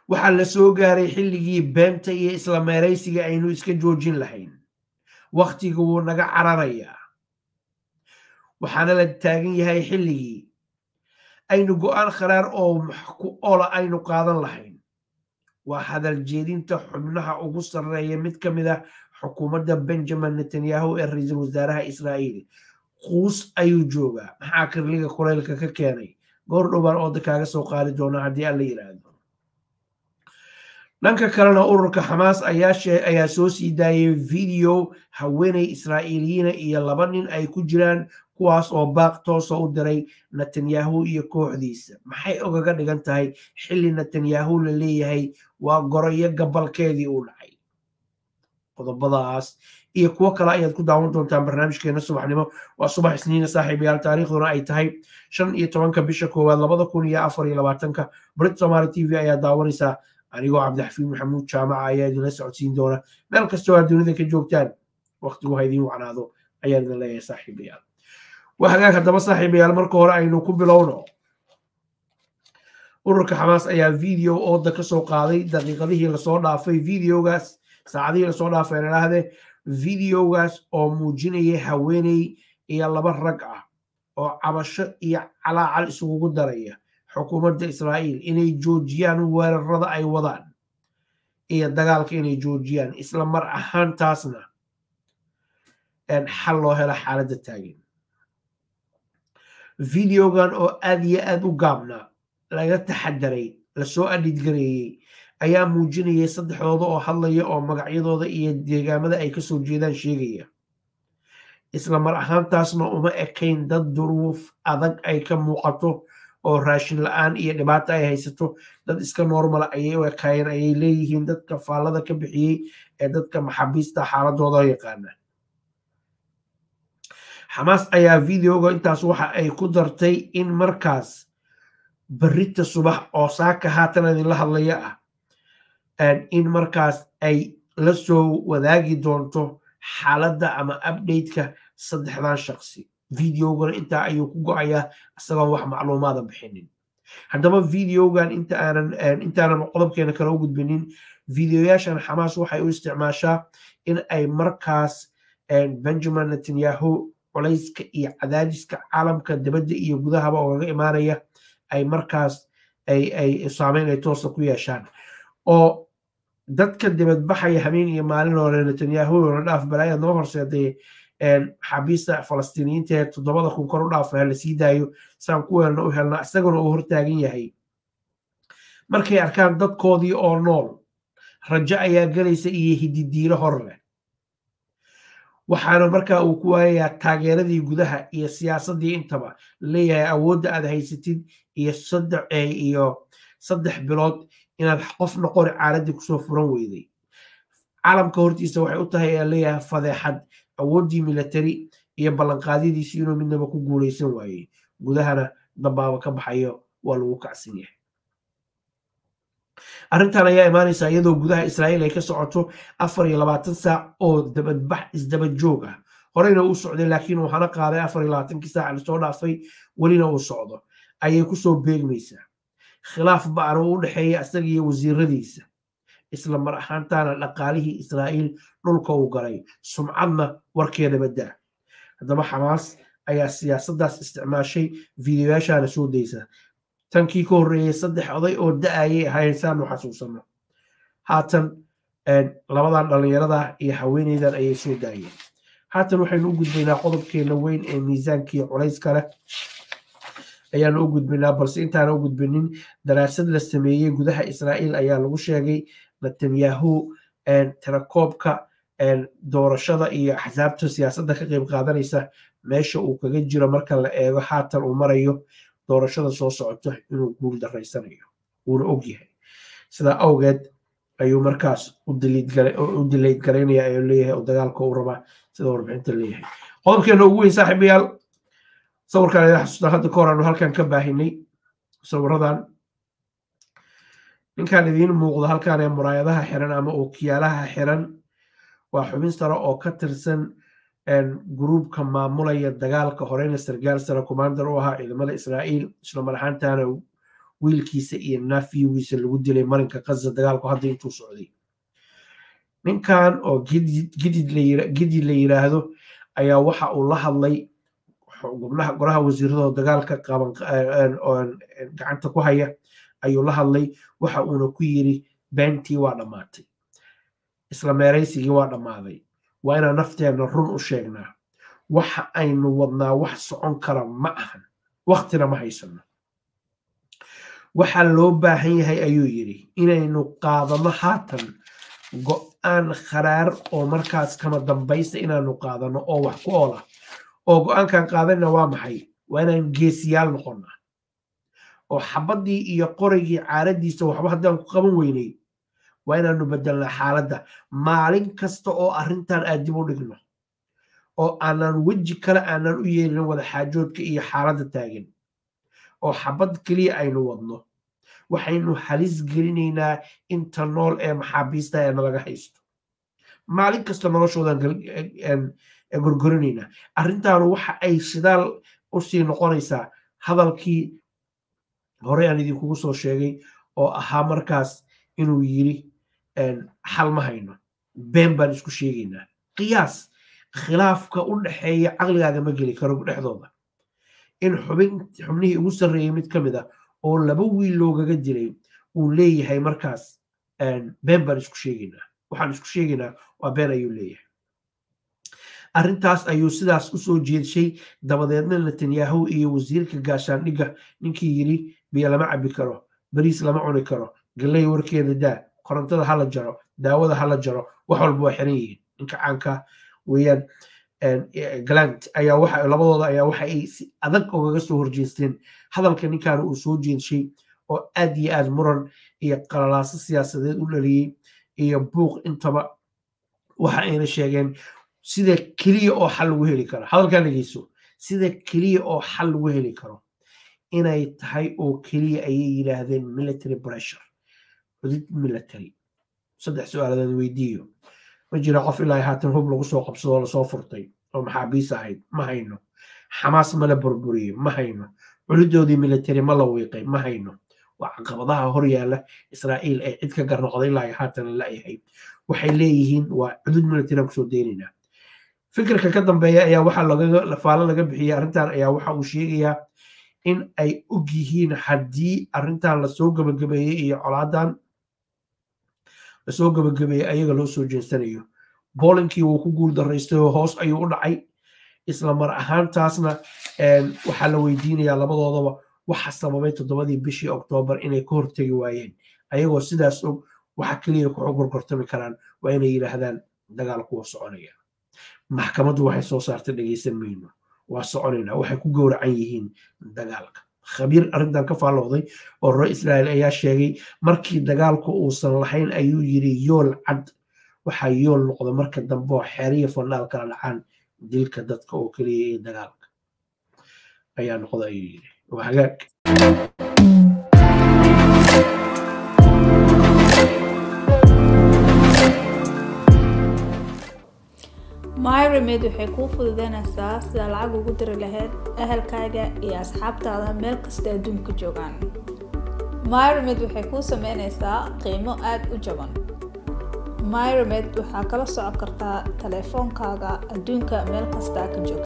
waxaa la soo gaaray xilligii beenta iyo isla meeraysiga aynu iska joojin lahayn wakhtiga wuu naga cararayaa waxaana la taagan yahay xilligii aynu go'aan kharaar oo ku ola aynu qaadan lahayn waa hadal jeedinta xubnaha ugu sarreeya mid ka mid ah xukuumadda benjamin netanyahu ee ra-iisul wasaaraha israa'iil quus ayuu joogaa maxaa kirliga kulaylka ka keenay goor dhowbaan ooda kaaga soo qaadi doona haddii alla yidhaahdo dhanka kalena ururka xamaas ayaa soo sii daayay video haweeney israa'iiliyiina iyo laba nin ay ku jiraan kuwaas oo baaq toosa u diray netanyahu iyo kooxdiisa maxay ogaga dhigan tahay xilli netanyahu la leeyahay waa goroyo gabalkeedii u dhacay qodobadaas iyo kuwo kale ayaad ku daawan doontaan barnaamijkeena subaxnimo waa subax isniina saaxiibayaal taariikhduna ay tahay shan iyo tobanka bisha koowaad labada kun iyo afar iyo labaatanka brit somaali t v ayaa daawanaysaa anigoo cabdixafiid maxamuud jaamaca ayaa idinla socodsiin doona meel kastoo aad dunida ka joogtaan waqtigu ha idiin wacnaado ayaan idin leeyahay saaxiibayaal waa hagaag haddaba saaxiibayaal marka hore aynu ku bilowno ururka xamaas ayaa video ooda ka soo qaaday daqiiqadihii lasoo dhaafay videogaas saacadihii lasoo dhaafay idhaahdee videogaas oo muujinaya haweeney iyo laba rag ah oo cabasho iyo calaacal isugugu daraya xukuumadda israa'iil inay joojiyaan weerarada ay wadaan iyo dagaalka inay joojiyaan isla mar ahaantaasna xal loo helo xaaladda taagan videogan oo aad iyo aad u gaabna laga taxadaray lasoo adhidgareeyey ayaa muujinayay saddexdooda oo hadlaya oo magacyadooda iyo deegaamada ay kasoo jeedaan sheegaya isla mar ahaantaasna uma ekayn dad duruuf adag ay ka muuqato oo raashin la-aan iyo dhibaato ay haysato dad iska normala ayay u ekaayeen ayay leeyihiin dadka faallada ka bixiyey ee dadka maxaabiista xaaladooda yaqaana xamaas ayaa videoga intaas waxa ay ku dartay in markaas berita subax oo saaka haatan idinla hadlaya ah in markaas ay la soo wadaagi doonto xaaladda ama updateka saddexdan shaqsi videogana intaa ayuu ku go-ayaa isagoon wax macluumaada bixinin haddaba videogan intaanan qodobkeena kale u gudbinin videoyaashan xamaas waxay u isticmaashaa in ay markaas benjamin netanyahu culayska iyo cadaadiska caalamka dibadda iyo gudahaba oogaga imaanaya ay markaas ay saameyn ay toosa ku yeeshaan oo dadka dibadbaxaya habeen iyo maalin hore netanyahu la dhaaf balaayaad noo horseeday xabiista falastiiniyiinta ee toddobada kun kor u dhaafa la sii daayo saan ku weelna u helna isaguna uu hortaagan yahay markay arkaan dadkoodii oo nool rajo ayaa gelaysa iyo hididiilo hor leh waxaana markaa uu ku waayayaa taageeradii gudaha iyo siyaasaddii intaba leeyahay awoodda aad haysatid iyo iyo saddex bilood inaad qofna qori caaladdii kusoo furan weyday caalamka hortiisa waxay u tahay ayaa leeyahay fadeexad awooddii military iyo ballanqaadyadiisi inuu midnaba ku guulaysan waayey gudahana dambaaba ka baxayo waa lagu kacsan yahay arrintan ayaa imaanaysa iyadoo gudaha israa'iil ay ka socoto afar iyo labaatan saac oo dabadbax isdaba joog ah horeyna uu socday laakiin waxaana qaaday afar iyo labaatankii saac lasoo dhaafay welina uu socdo ayay kusoo beegmaysaa khilaaf ba'an oo u dhexeeya isaga iyo wasiiradiisa isla mar ahaantaana dhaqaalihii israa'iil dhulka uu galay sumcadna warkeeda baddaa haddaba xamaas ayaa siyaasaddaas isticmaashay videoyaashaana soo daysa tankii ka horreeyey saddex oday oo da-ayay ahayn saanu xasuusano haatan labadan dhallinyarada iyo haweeneydan ayay soo daayeen haatan waxaynu u gudbaynaa qodobkeena weyn ee miisaankii culayska leh ayaanu u gudbinaa balse intaana u gudbinin daraasad la sameeyey gudaha israa'iil ayaa lagu sheegay netanyahu tirakoobka doorashada iyo axsaabta siyaasadda ka qeyb qaadanaysa meesha uu kaga jiro marka la eego haatan uu marayo doorashada soo socoto inuu guul daraysanayo wuuna ogyahay sidaa awgeed ayuu markaas u dilayd garaynaya ayuu leeyahay dagaalka uu rabaa sida warbixinta leeyahay qodobkeena ugu weyn saaxiibayaal sawirkan ida xasuustaan hadda ka hor aanu halkan ka baahinay sawiradan ninkan idiin muuqdo halkan ee muraayadaha xiran ama ookiyaalaha xiran waa xubin sare oo ka tirsan gruubka maamulaya dagaalka horeyna sargaal sare commander u ahaa ciidamada israa'iil isla mar ahaantaana wiilkiisa iyo nafiyugiisa lagu dilay marinka kaza dagaalku hadda intuu socday ninkan oo gidid la yiraahdo ayaa waxa uu la hadlay gubnaha goraha wasiiradoo dagaalka qaban gacanta ku haya ayuu la hadlay waxa uuna ku yiri beentii waa dhammaatay isla meeraysigii waa dhammaaday waa inaan nafteenna run u sheegnaa waxa aynu wadnaa wax socon kara ma ahan waktina ma haysano waxaa loo baahan yahay ayuu yidhi inaynu qaadano haatan go-aan kharaar oo markaas kama dambaysta inaanu qaadano oo wax ku oola oo go-aankan qaadanna waa maxay waa inaan geesiyaal noqonnaa oo xabaddii iyo qoraygii caaradiisa waxba haddaan ku qaban weynay waa inaanu bedelnaa xaaladda maalin kasta oo arrintan aad dib u dhigno oo aanan weji kale aanan u yeelin wada xaajoodka iyo xaaladda taagan oo xabad keliya aynu wadno waxaynu halis gelinaynaa inta nool ee maxaabiista ee nalaga haysto maalin kasta noloshoodan gorgorinaynaa arrintaanu waxa ay shidaal usii noqonaysaa hadalkii hore aan idinkugu soo sheegay oo ahaa markaas inuu yiri xal ma hayno been baan isku sheegaynaa qiyaas khilaafka u dhexeeya caqligaaga ma geli karo dhexdooda in xubin xubnihii ugu sarreeyey mid ka mid a oo laba wiil loogaga dilay uu leeyahay markaas been baan isku sheegaynaa waxaan isku sheegaynaa waa been ayuu leeyahay arrintaas ayuu sidaas u soo jeedshay dabadeedna netanyahu iyo wasiirka gaashaandhigga ninkii yidhi biyo lama cabbi karo bariis lama cuni karo galley warkeeda daa korontada hala jaro daawada hala jaro wax walba waa xiran yihiin ninka caanka weeyaan galant ayaa waxa labadooda ayaa waxa ay si adag ogaga soo horjeesteen hadalka ninkan uu soo jeedshay oo aad iyo aad muran iyo qalalaaso siyaasadeed u dhaliyey iyo buuq intaba waxa ayna sheegeen sida keliya oo xal lagu heli karo hadalkan dhegeyso sida keliya oo xal lagu heli karo inay tahay oo keliya ayay yidhaahdeen military pressure cudid military saddex su-aaladan weydiiyo ma jira qof ilaa haatan hub lagu soo qabsadoo lasoo furtay oo maxaabiis ahayd ma hayno xamaas ma la burburiyey ma hayno culidoodii military ma la wiiqay ma hayno waa caqabadaha hor yaalla israa'iil ay cid ka garnoqday ilaa haatan la'yahay waxay leeyihiin waa cudud military aan kusoo deynaynaa fikirka ka dambeeya ayaa waxaa faalo laga bixiyey arrintan ayaa waxa uu sheegayaa in ay og yihiin haddii arrintan lasoo gabagabeeyey iyo colaadan lasoo gabagabeeyey ayaga loo soo jeensanayo boolinkii wuu ku guul daraystay oo hoos ayuu u dhacay isla mar ahaantaasna waxaa la weydiinayaa labadoodaba waxa sababay toddobadii bishii oktoobar inay ka hortegi waayeen ayagoo sidaas og waxa keliya ku gorgortami karaan waa inay yidhaahdaan dagaalku waa soconaya maxkamaddu waxay soo saartay dhegaysan mayno waa soconayna waxay ku gowracan yihiin dagaalka khabiir arrintan ka faallooday oo rore israa'iil ayaa sheegay markii dagaalku uusan lahayn ayuu yiri yool cad waxaa yool noqda marka dambe oo xeeriya fanaal kala dhacaan dilka dadka oo keliya ee dagaalka ayaa noqda ayuu yiri waa hagaag myremed waxay kuu fududeynaysaa sida lacag ugu diri lahayd ahalkaaga iyo asxaabtaada meel kasta adduunka joogaan myremed waxay kuu sameynaysaa qiimo aada u jaban myremed waxaa kala socon kartaa taleefoonkaaga adduunka meel kasta ka jooga